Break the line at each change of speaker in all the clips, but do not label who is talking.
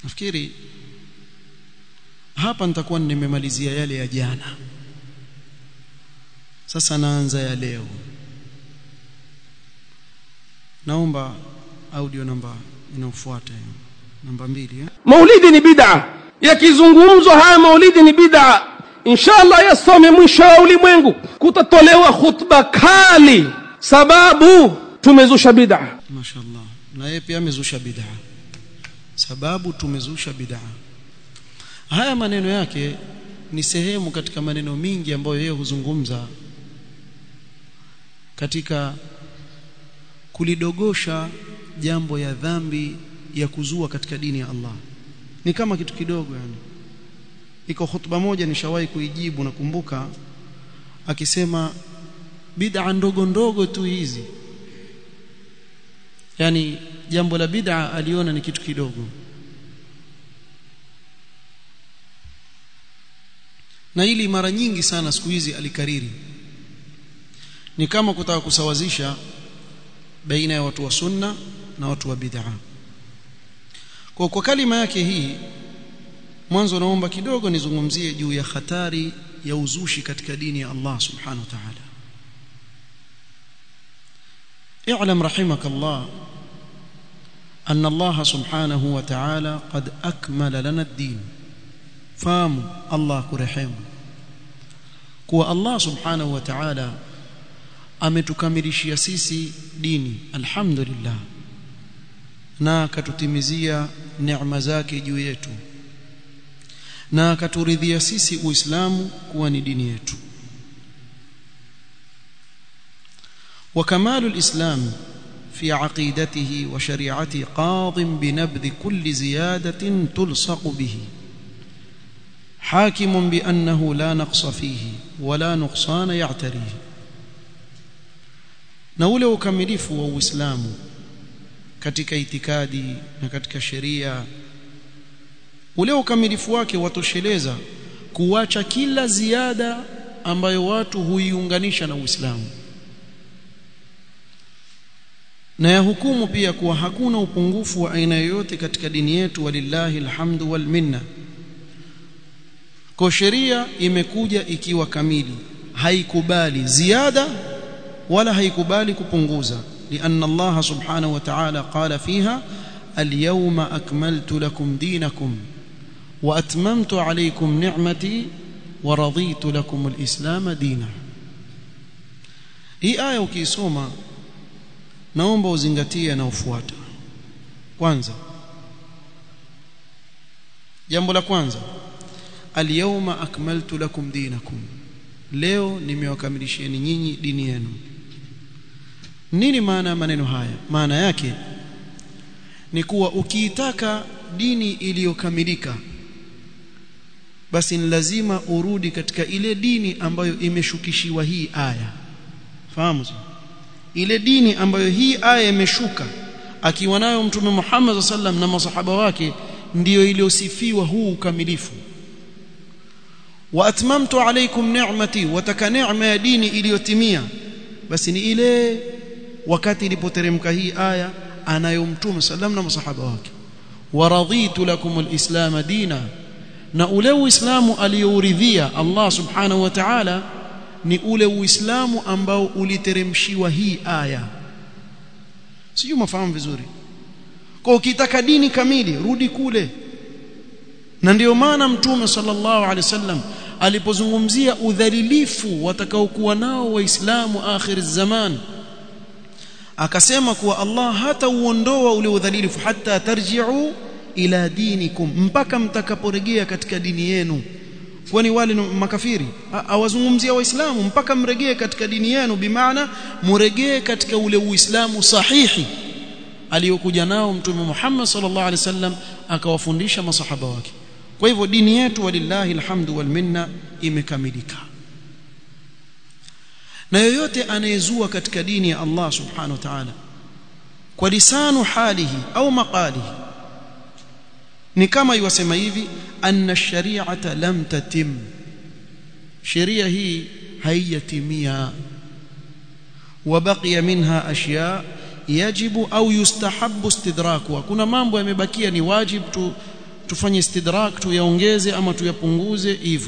nafikiri hapa nitakuwa nimemalizia yale ya jana sasa naanza ya leo naomba audio namba inayofuata hiyo namba mbili eh?
maulidi ni bid'a yakizungumzwa haya maulidi ni bid'a inshallah yasome mwisho wa ulimwengu kutatolewa khutba kali sababu tumezusha bid'a
mashaallah na yeye pia amezusha bid'a sababu tumezusha bid'a haya maneno yake ni sehemu katika maneno mingi ambayo yeye huzungumza katika kulidogosha jambo ya dhambi ya kuzua katika dini ya Allah ni kama kitu kidogo yani iko hutuba moja nishawahi kuijibu nakumbuka akisema bid'a ndogo ndogo tu hizi yani jambo la bid'a aliona ni kitu kidogo na hili mara nyingi sana siku hizi alikariri ni kama kutaka kusawazisha baina ya watu wa sunna na watu wa bid'a kwa kwa kalima yake hii mwanzo naomba kidogo nizungumzie juu ya hatari ya uzushi katika dini ya Allah subhanahu wa ta'ala اعلم رحمك الله أن الله سبحانه وتعالى قد أكمل لنا الدين فام الله كرحم كوا الله سبحانه وتعالى ametukamilishia sisi dini alhamdulillah na akatutimizia neema zake juu yetu na akaturidhia sisi uislamu kuwa ni dini yetu وكمال الإسلام في عقيدته وشريعته قاض بنبذ كل زيادة تلصق به حاكم بأنه لا نقص فيه ولا نقصان يعتريه na ule ukamilifu wa Uislamu katika itikadi na katika sheria ule ukamilifu wake watosheleza kuacha kila ziada ambayo watu huiunganisha na Uislamu na ya hukumu pia kuwa hakuna upungufu wa aina yoyote katika dini yetu walillahi alhamdu wal minna kwa sheria imekuja ikiwa kamili haikubali ziada wala haikubali kupunguza لأن الله سبحانه وتعالى قال فيها اليوم أكملت لكم دينكم وأتممت عليكم نعمتي ورضيت لكم الإسلام دينا hii aya ukiisoma naomba uzingatie na ufuata kwanza jambo la kwanza alyawma akmaltu lakum dinakum leo nimewakamilishieni nyinyi dini yenu nini maana ya maneno haya maana yake ni kuwa ukiitaka dini iliyokamilika basi ni lazima urudi katika ile dini ambayo imeshukishiwa hii aya fahamu ile dini ambayo hii aya imeshuka akiwa nayo mtume Muhammad sallam na masahaba wake ndiyo iliyosifiwa huu ukamilifu wa atmamtu alaykum ni'mati wataka neema ya dini iliyotimia basi ni ile wakati ilipoteremka hii aya anayo mtume sallam na masahaba wake waraditu lakum alislam dina na ule uislamu aliyouridhia Allah subhanahu wa ta'ala ni ule uislamu ambao uliteremshiwa hii aya sijui mafahamu vizuri kwa ukitaka dini kamili rudi kule na ndiyo maana mtume sallallahu alaihi wasallam alipozungumzia udhalilifu watakaokuwa nao waislamu akhir zaman akasema kuwa Allah hata uondoa ule udhalilifu hata tarji'u ila dinikum mpaka mtakaporejea katika dini yenu kwani wale makafiri awazungumzia waislamu mpaka mregee katika dini yenu bimaana muregee katika ule uislamu sahihi aliyokuja nao mtume Muhammad sallallahu alaihi wasallam akawafundisha masahaba wake kwa hivyo dini yetu walillahi alhamdu wal minna imekamilika na yoyote anayezua katika dini ya Allah subhanahu wa ta'ala kwa lisanu halihi au maqalihi ni kama iwasema hivi anna shari'ata lam tatim sheria hii haijatimia wabaqiya minha ashya yajibu au yustahabbu istidrakuha kuna mambo yamebakia ni wajib tu tufanye istidrak tuyaongeze ama tuyapunguze hivyo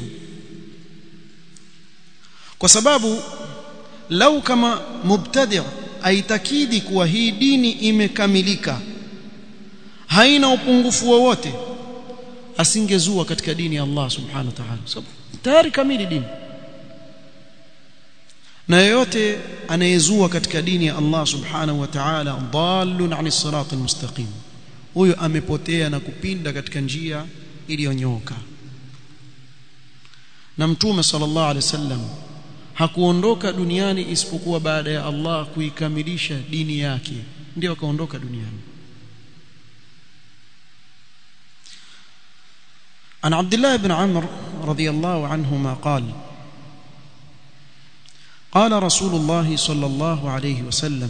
kwa sababu lau kama mubtadi' aitakidi kuwa hii dini imekamilika haina upungufu wowote asingezua katika dini ya Allah subhanahu wa ta'ala sababu tayari kamili dini na yeyote anayezua katika dini ya Allah subhanahu wa ta'ala dallun 'ani sirati mustaqim huyo amepotea na kupinda katika njia iliyonyooka na mtume sallallahu alaihi wasallam hakuondoka duniani isipokuwa baada ya Allah kuikamilisha dini yake ndio akaondoka duniani عن عبد الله بن عمرو رضي الله عنهما قال قال رسول الله صلى الله عليه وسلم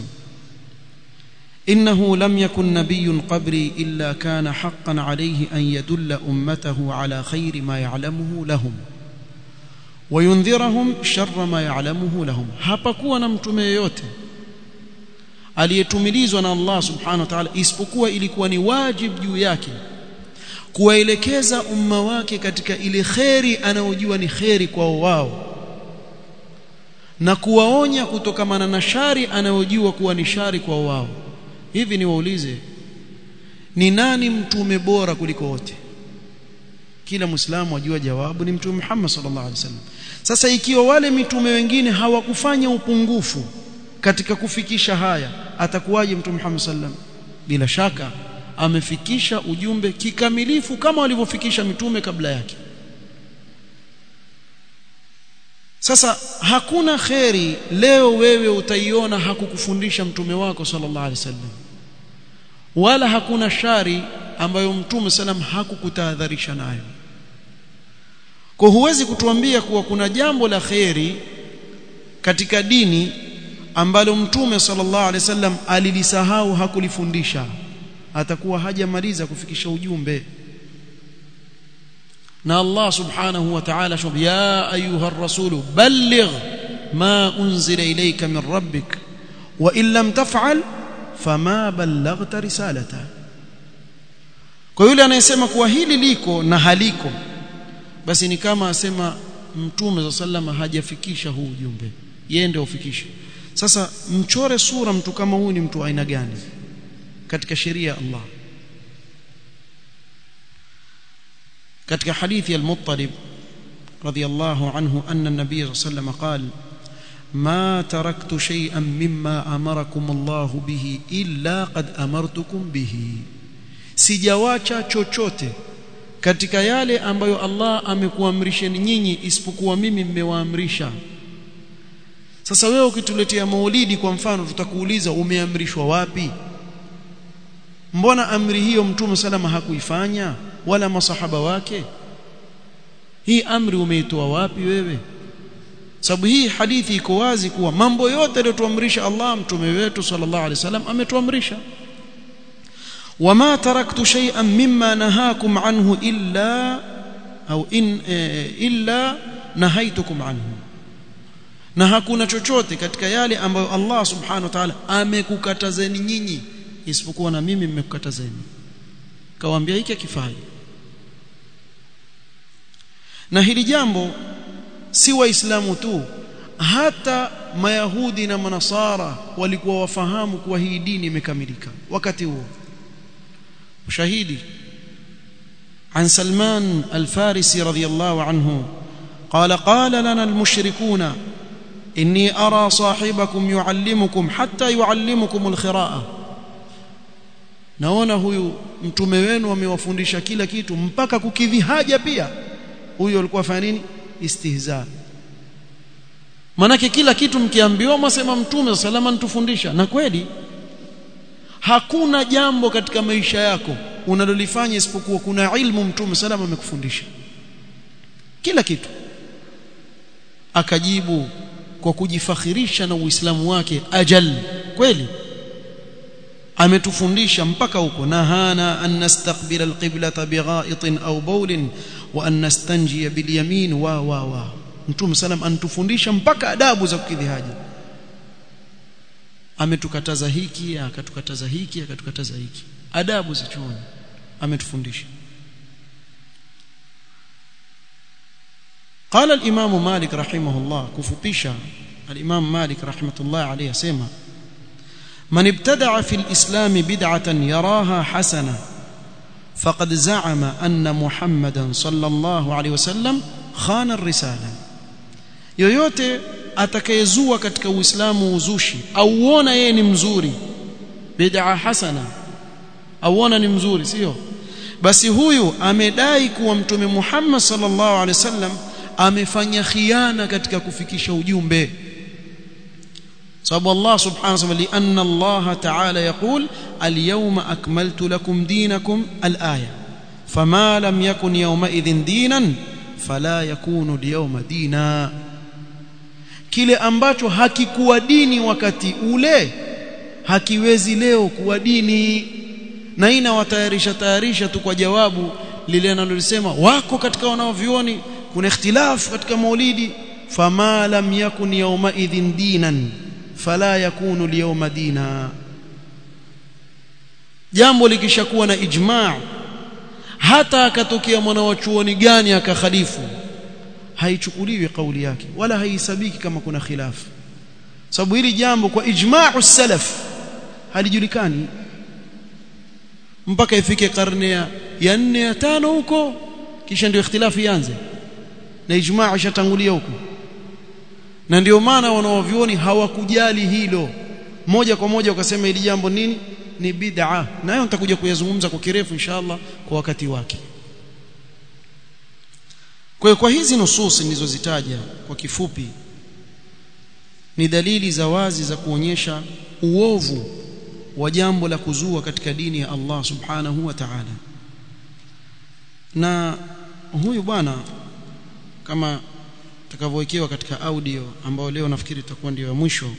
إنه لم يكن نبي قبري إلا كان حقا عليه أن يدل أمته على خير ما يعلمه لهم وينذرهم شر ما يعلمه لهم hapakuwa na mtume yeyote aliyetumilizwa na Allah subhanahu wa ta'ala isipokuwa ilikuwa ni wajib juu yake kuwaelekeza umma wake katika ile kheri anayojua ni kheri kwao wao na kuwaonya kutokamana na shari anayojua kuwa ni shari kwao wao hivi ni waulize ni nani mtume bora kuliko wote kila muislamu ajua jawabu ni mtume Muhammad sallallahu alaihi wasallam sasa ikiwa wale mitume wengine hawakufanya upungufu katika kufikisha haya atakuwaje mtume Muhammad sallam bila shaka amefikisha ujumbe kikamilifu kama walivyofikisha mitume kabla yake sasa hakuna kheri leo wewe utaiona hakukufundisha mtume wako sallallahu alaihi wasallam wala hakuna shari ambayo mtume sallam hakukutahadharisha nayo kwa huwezi kutuambia kuwa kuna jambo la kheri katika dini ambalo mtume sallallahu alaihi wasallam alilisahau hakulifundisha atakuwa hajamaliza kufikisha ujumbe na Allah subhanahu wa ta'ala shub ya ayuha ar-rasul balligh ma unzila ilayka min rabbik wa in lam taf'al fama ballaghta risalata kwa yule anayesema kuwa hili liko na haliko basi ni kama asema mtume za sallama hajafikisha huu ujumbe yeye ndio ufikishe sasa mchore sura mtu kama huyu ni mtu aina gani katika sheria ya Allah katika hadithi al-Muttalib radiyallahu anhu anna an-nabiy sallallahu alayhi wasallam ما تركت شيئا مما امركم الله به الا قد امرتكم به sijawacha chochote katika yale ambayo Allah amekuamrisheni nyinyi isipokuwa mimi mmewaamrisha sasa wewe ukituletea maulidi kwa mfano tutakuuliza umeamrishwa wapi mbona amri hiyo mtume salama hakuifanya wala masahaba wake hii amri umeitoa wapi wewe sababu hii hadithi iko wazi kuwa mambo yote aliyotuamrisha Allah mtume wetu sallallahu alaihi wasallam ametuamrisha wama taraktu shay'an mimma nahakum anhu illa au in illa nahaitukum anhu na hakuna chochote katika yale ambayo Allah subhanahu wa ta'ala amekukatazeni nyinyi isipokuwa na mimi mmekukatazeni kawaambia hiki kifai na hili jambo si waislamu tu hata mayahudi na manasara walikuwa wafahamu kuwa hii dini imekamilika wakati huo ushahidi عن سلمان الفارسي رضي الله عنه قال قال لنا المشركون إني أرى صاحبكم يعلمكم حتى يعلمكم الخراءة naona huyu mtume wenu amewafundisha kila kitu mpaka kukidhi haja pia huyo alikuwa fanya nini istihza manake kila kitu mkiambiwa mwasema mtume salama nitufundisha na kweli hakuna jambo katika maisha yako unalolifanya isipokuwa kuna ilmu mtume salama amekufundisha kila kitu akajibu kwa kujifakhirisha na uislamu wake ajal kweli ametufundisha mpaka huko nahana an nastaqbila alqiblata bighaitin au bawlin wa an nastanjiya bilyamin wa wa wa mtume salam anatufundisha mpaka adabu za kukidhi haja ametukataza hiki akatukataza hiki akatukataza hiki adabu za chuoni ametufundisha قال الإمام مالك رحمه الله كفبيشا الإمام مالك رحمة الله عليه سيما من ابتدع في الإسلام بدعة يراها حسنة فقد زعم أن محمدا صلى الله عليه وسلم خان الرسالة yoyote atakayezua katika uislamu uzushi auona yeye ni mzuri bid'a hasana auona ni mzuri sio basi huyu amedai kuwa mtume Muhammad sallallahu alaihi wasallam amefanya khiana katika kufikisha ujumbe sababu Allah subhanahu wa ta'ala lianna Allah ta'ala yaqul al-yawma akmaltu lakum dinakum al-aya fama lam yakun yawma idhin dinan fala yakunu al-yawma dina kile ambacho hakikuwa dini wakati ule hakiwezi leo kuwa dini na ina watayarisha tayarisha tu kwa jawabu lile analolisema wako katika wanaovioni kuna ikhtilaf katika maulidi fama lam yakun yawma idhin dinan fala yakunu liyawma dina jambo likishakuwa na ijma' hata akatokea mwana wa chuoni gani akakhalifu haichukuliwi kauli yake wala haisabiki kama kuna khilafu sababu hili jambo kwa ijma'u salaf halijulikani mpaka ifike karne ya 4 ya 5 huko kisha ndio ikhtilafu ianze na ijmaa ishatangulia huko na ndio maana wanaovioni hawakujali hilo moja kwa moja wakasema hili jambo nini ni bid'a nayo nitakuja kuyazungumza kwa kirefu inshallah kwa wakati wake kwa kwa hizi nususi nilizozitaja kwa kifupi ni dalili za wazi za kuonyesha uovu wa jambo la kuzua katika dini ya Allah subhanahu wa ta'ala na huyu bwana kama takavyowekewa katika audio ambayo leo nafikiri itakuwa ndio ya mwisho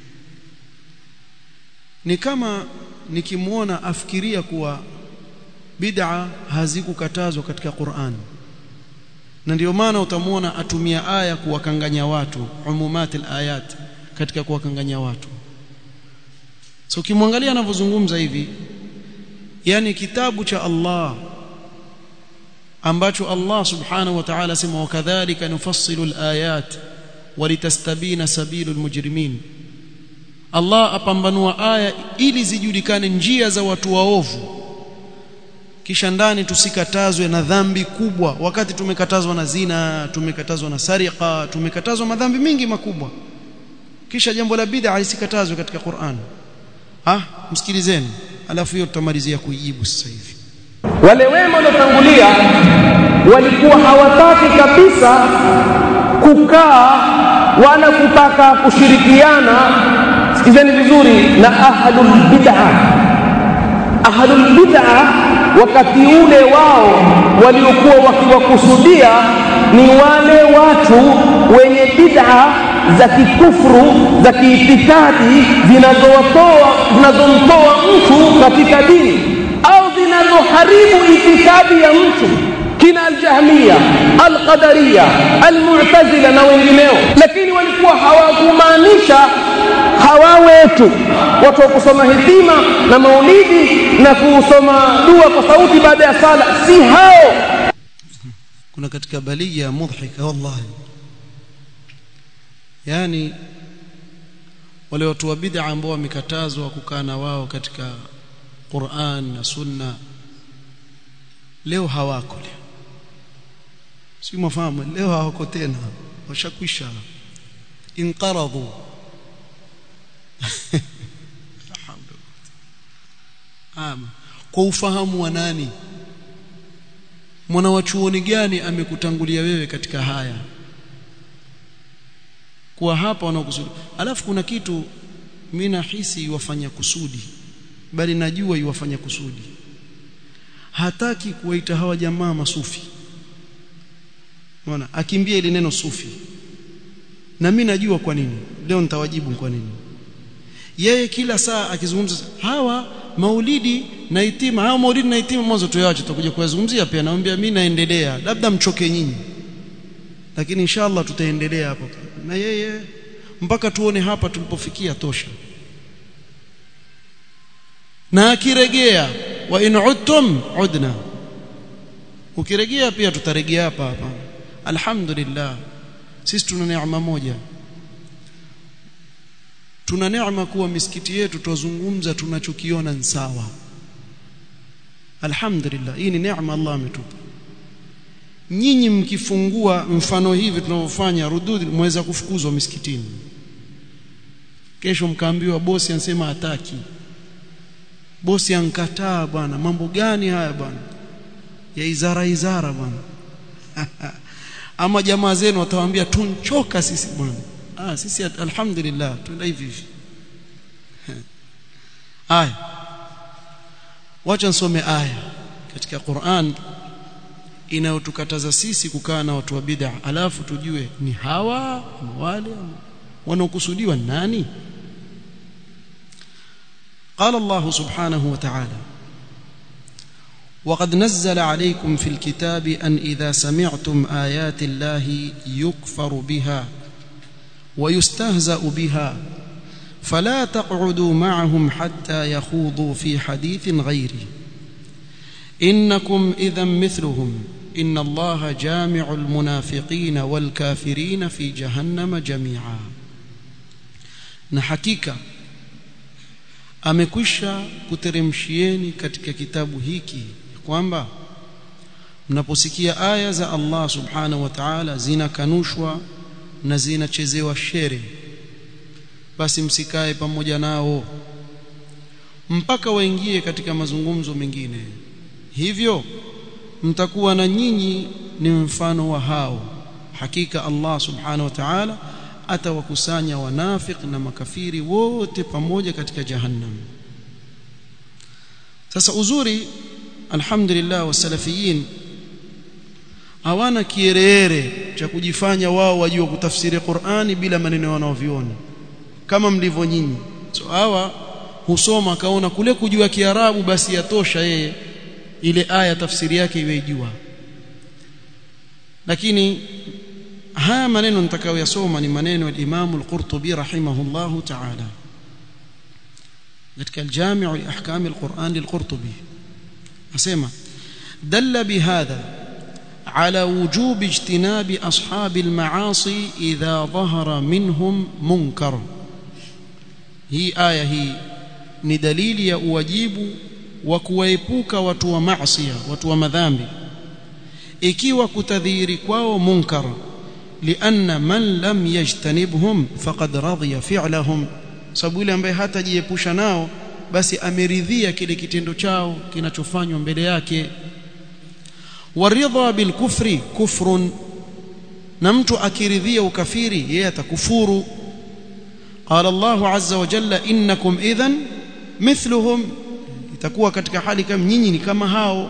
ni kama nikimwona afikiria kuwa bid'a hazikukatazwa katika Qur'an na ndio maana utamwona atumia aya kuwakanganya watu umumatil ayat katika kuwakanganya watu so ukimwangalia anavyozungumza hivi yani kitabu cha Allah ambacho Allah subhanahu wa ta'ala sema wakadhalika nufassilu alayat walitastabina sabilu almujrimin Allah apambanua aya ili zijulikane njia za watu waovu kisha ndani tusikatazwe na dhambi kubwa wakati tumekatazwa na zina tumekatazwa na sariqa tumekatazwa madhambi mingi makubwa kisha jambo la bid'a lisikatazwe katika Qur'an ah msikilizeni alafu hiyo tutamalizia kuijibu sasa hivi
wale wema waliotangulia walikuwa hawataki kabisa kukaa wala kutaka kushirikiana sikizeni vizuri na ahlul bid'a ahlul bid'a wakati ule wao waliokuwa wakiwakusudia ni wale watu wenye bid'a za kikufru za kiitikadi zinazowatoa zinazomtoa mtu katika dini au zinazoharibu itikadi ya mtu kina aljahmiya alqadariya almu'tazila na wengineo lakini walikuwa hawakumaanisha hawa wetu watu wa kusoma hidima na maulidi na kusoma dua kwa sauti baada ya sala si hao
kuna katika balia mudhika wallahi yani wale watu wa bid'a ambao wamekatazwa kukaa na wao katika Qur'an na Sunna leo hawako leo si mfahamu leo hawako tena washakwisha inqaradhu ama kwa ufahamu wa nani mwana wa chuoni gani amekutangulia wewe katika haya kuwa hapa wanaokusudi alafu kuna kitu mimi nahisi iwafanya kusudi bali najua iwafanya kusudi hataki kuwaita hawa jamaa masufi unaona akimbia ile neno sufi na mimi najua kwa nini leo nitawajibu kwa nini yeye kila saa akizungumza hawa maulidi na itima hawa maulidi na itima mwanzo tuyache tutakuja kuyazungumzia pia naambia mimi naendelea labda mchoke nyinyi lakini inshallah tutaendelea hapo na yeye mpaka tuone hapa tulipofikia tosha na akiregea wa in udtum udna ukirejea pia tutarejea hapa hapa alhamdulillah sisi tuna neema moja tuna neema kuwa misikiti yetu tuzungumza tunachokiona ni sawa alhamdulillah hii ni neema Allah ametupa nyinyi mkifungua mfano hivi tunavyofanya rududi mweza kufukuzwa misikitini kesho mkaambiwa bosi anasema hataki bosi ankataa bwana mambo gani haya bwana ya izara izara bwana ama jamaa zenu watawaambia tunchoka sisi bwana ah sisi alhamdulillah tuenda hivi hivi aya wacha nisome aya katika Qur'an inayotukataza sisi kukaa na watu wa bid'a alafu tujue ni hawa wale wanaokusudiwa nani قال الله سبحانه وتعالى وقد نزل عليكم في الكتاب أن إذا سمعتم آيات الله يكفر بها ويستهزأ بها فلا تقعدوا معهم حتى يخوضوا في حديث غيره إنكم إذا مثلهم إن الله جامع المنافقين والكافرين في جهنم جميعا نحكيك amekwisha kuteremshieni katika kitabu hiki kwamba mnaposikia aya za Allah subhanahu wa ta'ala zinakanushwa na zinachezewa shere basi msikae pamoja nao mpaka waingie katika mazungumzo mengine hivyo mtakuwa na nyinyi ni mfano wa hao hakika Allah subhanahu wa ta'ala atawakusanya wanafik na makafiri wote pamoja katika jahannam sasa uzuri alhamdulillah wasalafiyin hawana kierere cha kujifanya wao wajua kutafsiri Qur'ani bila maneno wanaoviona kama mlivyo nyinyi so hawa husoma kaona kule kujua kiarabu basi yatosha yeye ile aya tafsiri yake iwe jua lakini haya maneno nitakayoyasoma ni maneno ya Imam al-Qurtubi rahimahullahu ta'ala katika al-Jami' li ahkam al-Qur'an lil-Qurtubi asema dalla bihadha على وجوب اجتناب أصحاب المعاصي إذا ظهر منهم منكر هي آية هي ni dalili ya uwajibu wa kuwaepuka watu wa maasiya watu wa madhambi ikiwa kutadhihiri kwao munkar lianna man lam yajtanibhum faqad radiya fi'lahum sababu yule ambaye hatajiepusha nao basi ameridhia kile kitendo chao kinachofanywa mbele yake waridha bilkufri kufrun na mtu akiridhia ukafiri yeye atakufuru qala Allah azza wa jalla innakum idhan mithluhum itakuwa katika hali kama nyinyi ni kama hao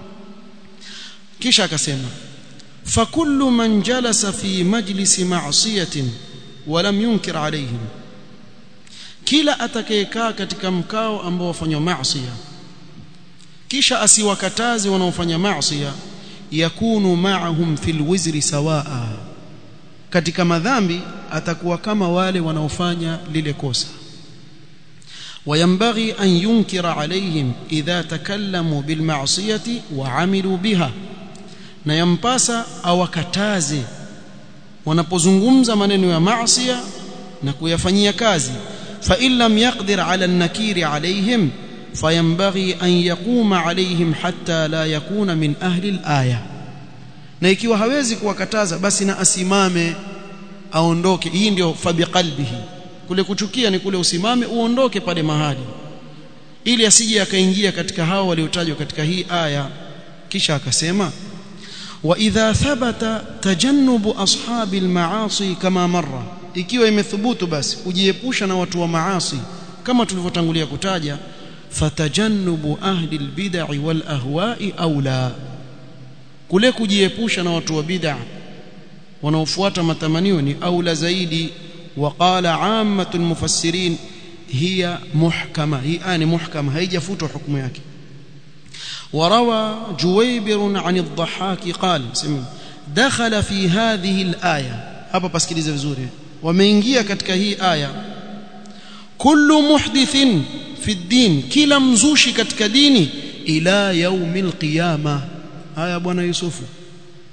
kisha akasema fakullu man jalasa fi majlisi ma'siyatin wa lam yunkir alayhim kila atakayekaa katika mkao ambao wafanywa maasiya kisha asiwakataze wanaofanya maasiya yakunu ma'ahum fil wizri sawaa katika madhambi atakuwa kama wale wanaofanya lile kosa وينبغي أن ينكر عليهم إذا تكلموا بالمعصية وعملوا بها na yampasa awakataze wanapozungumza maneno ya maasiya na kuyafanyia kazi fa in lam yaqdir ala an-nakiri alayhim fayanbaghi an yaquma alayhim hatta la yakuna min ahli al-aya na ikiwa hawezi kuwakataza basi na asimame aondoke hii ndio fabiqalbihi kule kuchukia ni kule usimame uondoke pale mahali ili asije akaingia katika hao waliotajwa katika hii aya kisha akasema wa idha thabata tajannubu ashabi almaasi kama marra ikiwa imethubutu basi kujiepusha na watu wa maasi kama tulivyotangulia kutaja fatajannubu ahli albid'i wal ahwa'i aula kule kujiepusha na watu wa bid'a wanaofuata matamanio ni aula zaidi وقال عامه المفسرين هي محكمه هي آن محكمه هيجفوت حكم yake وروى جويبر عن الضحاك قال دخل في هذه الايه hapa pasikilize vizuri wameingia katika hii aya kullu muhdithin fi din kila mzushi katika dini ila yaumil qiyama haya bwana yusufu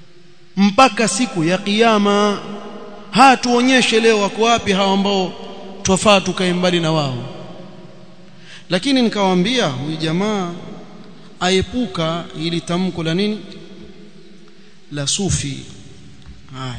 mpaka siku ya kiyama hatuonyeshe leo wako wapi hao ambao twafaa tukae mbali na wao lakini nikawaambia huyu jamaa aepuka ili tamko la nini la sufi haya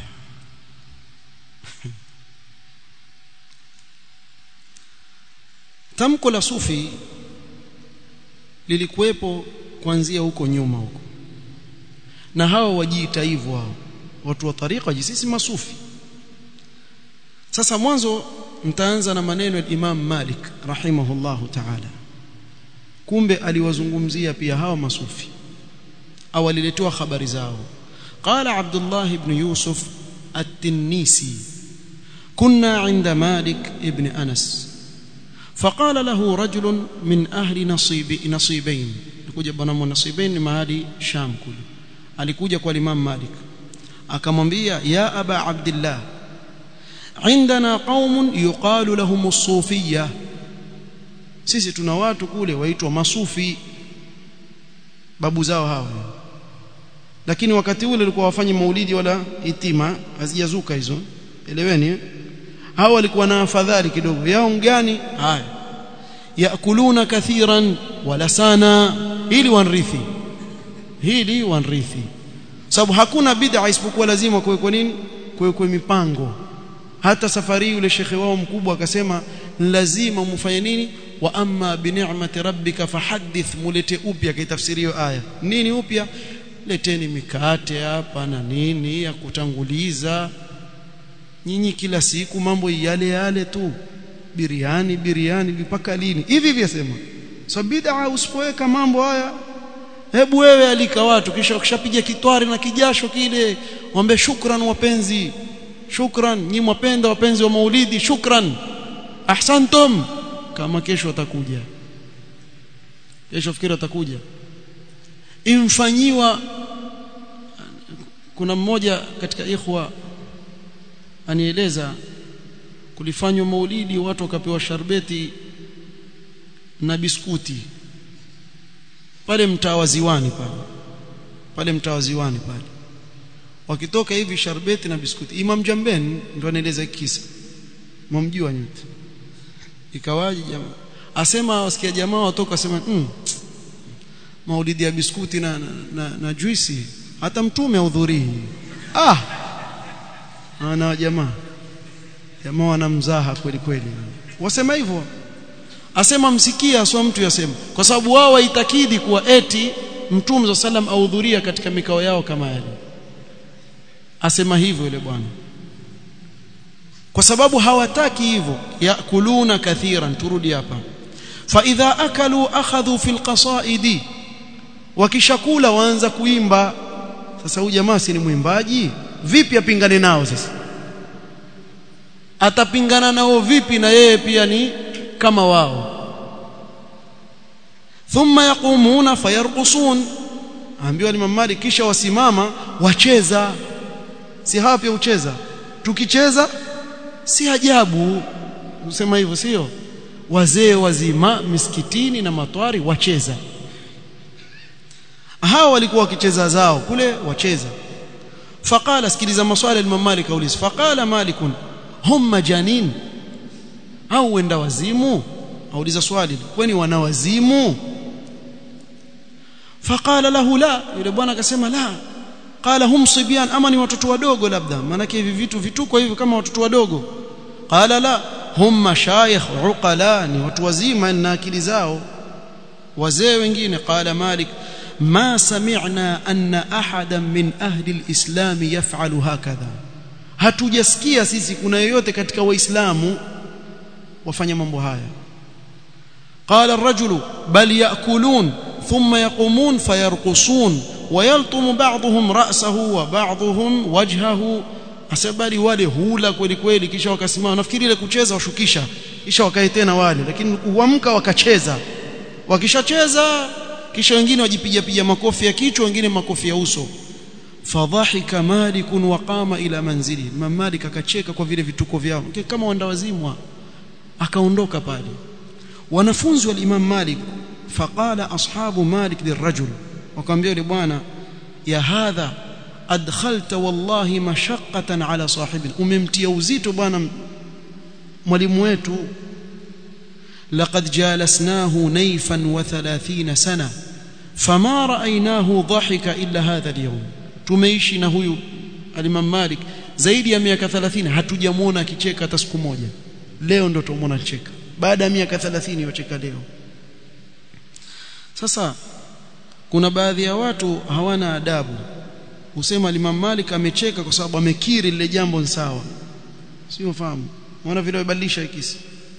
tamko la sufi lilikuwepo kuanzia huko nyuma huko na hao wajiita hivyo hao watu wa tariqa sisi masufi sasa mwanzo mtaanza na maneno ya Imam Malik rahimahullahu ta'ala kumbe aliwazungumzia pia hao masufi au aliletewa habari zao قال عبد الله بن يوسف التنيسي كنا عند مالك ابن أنس فقال له رجل من أهل نصيب نصيبين alikuja bwana nasibain mahali Sham kule alikuja kwa Imam Malik akamwambia ya aba abdillah عندنا قوم يقال لهم الصوفيه sisi tuna watu kule waitwa masufi babu zao hao lakini wakati ule walikuwa wafanye maulidi wala itima hazijazuka hizo eleweni hao walikuwa na afadhali kidogo yao gani haya yakuluna kathiran wala sana ili wanrithi hili wanrithi sababu hakuna bid'a isipokuwa lazima kuwekwa nini kuwekwa mipango hata safari yule shekhe wao mkubwa akasema lazima mfanye nini wa amma bi ni'mati rabbika fahaddith mulete upya kaitafsirio aya nini upya leteni mikate hapa na nini ya kutanguliza nyinyi kila siku mambo yale yale tu biriani biriani mpaka lini hivi hivi yasema so bid'a usipoweka mambo haya hebu wewe alika watu kisha ukishapiga kitwari na kijasho kile waombe shukran wapenzi shukran nyi mwapenda wapenzi wa maulidi shukran ahsantum kama kesho atakuja kesho fikiri atakuja imfanyiwa kuna mmoja katika ikhwa anieleza kulifanywa maulidi watu wakapewa sharbeti na biskuti pale mtaa wa ziwani pale pale mtaa wa ziwani pale wakitoka hivi sharbeti na biskuti Imam Jamben ndo anaeleza kisa mmjua nyote ikawaje jamaa asema wasikia jamaa watoka asema mm, maulidi ya biskuti na, na, na, na juisi hata mtume ahudhurii ah ana jamaa jamaa wanamzaha kweli kweli wasema hivyo asema msikia aswa mtu yasema kwa sababu wao waitakidi kuwa eti mtume wa sallam ahudhuria katika mikao yao kama yale asema hivyo yule bwana kwa sababu hawataki hivyo yakuluna kathiran turudi hapa fa idha akalu akhadhu fil qasaidi wakishakula waanza kuimba sasa huyu jamaa si ni mwimbaji vipi apingane nao sasa atapingana nao vipi na yeye pia ni kama wao thumma yaqumuna fayarqusun ambiwa ni mamali kisha wasimama wacheza si hawa pia ucheza tukicheza si ajabu usema hivyo sio wazee wazima misikitini na matwari wacheza hawa walikuwa wakicheza zao kule wacheza faqala sikiliza maswali al Malik auliza faqala Malik hum majanin au wenda wazimu auliza swali kwani wana wazimu faqala lahu la yule bwana akasema la qala hum sibyan ama ni watoto wadogo labda maana hivi vitu vituko hivi kama watoto wadogo qala la hum mashayikh uqala ni watu wazima na akili zao wazee wengine qala malik ما سمعنا أن أحدا من أهل الإسلام يفعل هكذا hatujasikia sisi kuna yoyote katika waislamu wafanya mambo haya qala ar-rajulu bal ya'kulun thumma yaqumun fayarqusun ويلطم بعضهم رأسه وبعضهم وجهه asabali wale hula kweli kweli kisha wakasimama nafikiri ile kucheza washukisha kisha wakae tena wale lakini kuamka wakacheza wakishacheza kisha wengine wajipiga piga makofi ya kichwa wengine makofi ya uso fadhahika malik wa qama ila manzili Imam Malik akacheka kwa vile vituko vyao kama wandawazimwa akaondoka pale wanafunzi wa Imam Malik faqala ashabu Malik lirajul wakamwambia yule bwana ya hadha adkhalta wallahi mashaqqatan ala sahibina umemtia uzito bwana mwalimu wetu laqad jalasnahu nayfan wa 30 sana fama ra'aynahu dhahika illa hadha al-yawm tumeishi na huyu al-Imam Malik zaidi ya miaka 30 hatujamuona akicheka hata siku moja leo ndo tumuona akicheka baada ya miaka 30 yocheka leo sasa kuna baadhi ya watu hawana adabu usema Imam Malik amecheka kwa sababu amekiri lile jambo ni sawa sio fahamu unaona vile wabadilisha ikisi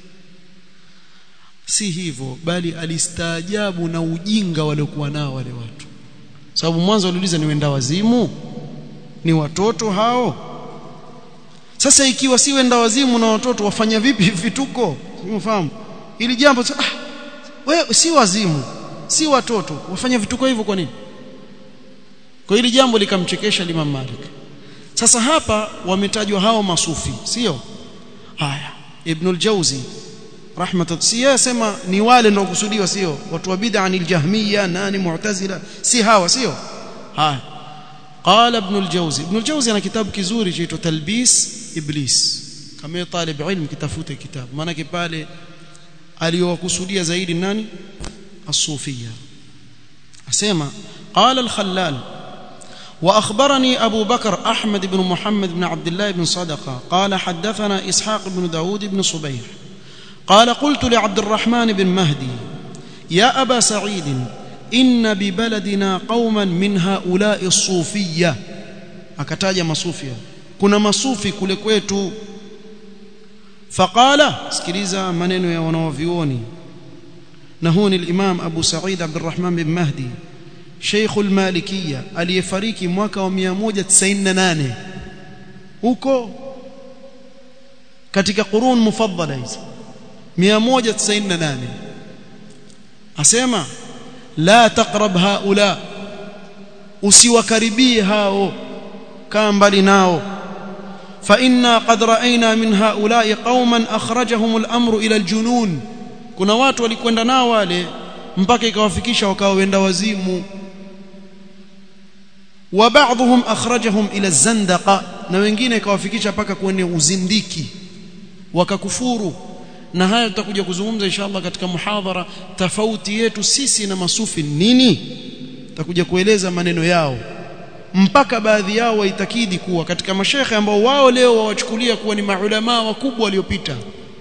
si hivyo bali alistaajabu na ujinga waliokuwa nao wale watu sababu mwanzo waliuliza ni wenda wazimu ni watoto hao sasa ikiwa si wenda wazimu na watoto wafanya vipi vituko unafahamu ili jambo ah, wewe si wazimu si watoto wafanya vituko hivyo kwa nini kwa hili jambo likamchekesha Imam Malik sasa hapa wametajwa hao masufi sio haya Ibn al-Jawzi rahmatullah si yasema ni wale ndio kusudiwa sio watu wa bid'a anil jahmiya nani mu'tazila si hawa sio haya قال ابن الجوزي ابن الجوزي ana kitabu kizuri chaitwa talbis iblis kama talib ilm kitafute kitabu maana pale aliyowakusudia zaidi nani الصوفيه اسمع قال الخلال واخبرني ابو بكر احمد بن محمد بن عبد الله بن صدقه قال حدثنا اسحاق بن داود بن صبيح قال قلت لعبد الرحمن بن مهدي يا ابا سعيد ان ببلدنا قوما من هؤلاء الصوفيه akataja masufia kuna masufi kule kwetu faqala sikiliza maneno ya wanaovioni na huu ni al-Imam Abu Sa'id Abdurrahman bin Mahdi Sheikh al-Malikiyya aliyefariki mwaka wa 198 huko katika qurun mufaddala hizi 198 asema la taqrab haula usiwakaribie hao kaa mbali nao fa inna qad ra'ayna min haula'i qauman akhrajahum al-amru ila al-junun kuna watu walikwenda nao wale mpaka ikawafikisha wakawa wenda wazimu wa baadhum akhrajahum ila zandaqa na wengine ikawafikisha mpaka kwenye uzindiki wakakufuru na haya tutakuja kuzungumza inshallah katika muhadhara tofauti yetu sisi na masufi nini tutakuja kueleza maneno yao mpaka baadhi yao waitakidi kuwa katika mashekhe ambao wao leo wawachukulia kuwa ni maulama wakubwa waliopita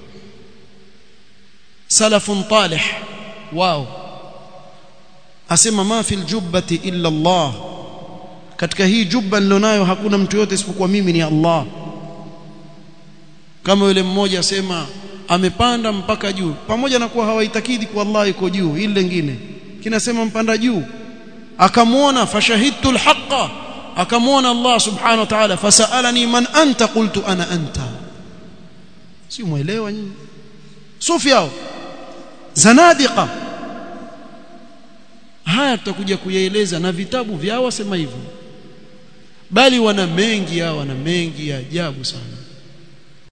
salafun talih wao asema ma fil jubbati illa Allah katika hii jubba nilonayo hakuna mtu yote isipokuwa mimi ni Allah kama yule mmoja asema amepanda mpaka juu pamoja na kuwa hawaitakidi kwa Allah yuko juu ile lingine kinasema mpanda juu akamwona fashahidtu alhaqa akamwona Allah subhanahu wa ta'ala fasalani man anta qultu ana anta si muelewa nyinyi sufi hao zanadiqa haya tutakuja kuyaeleza na vitabu vyao wasema hivyo bali wana mengi hao wana mengi ya ajabu sana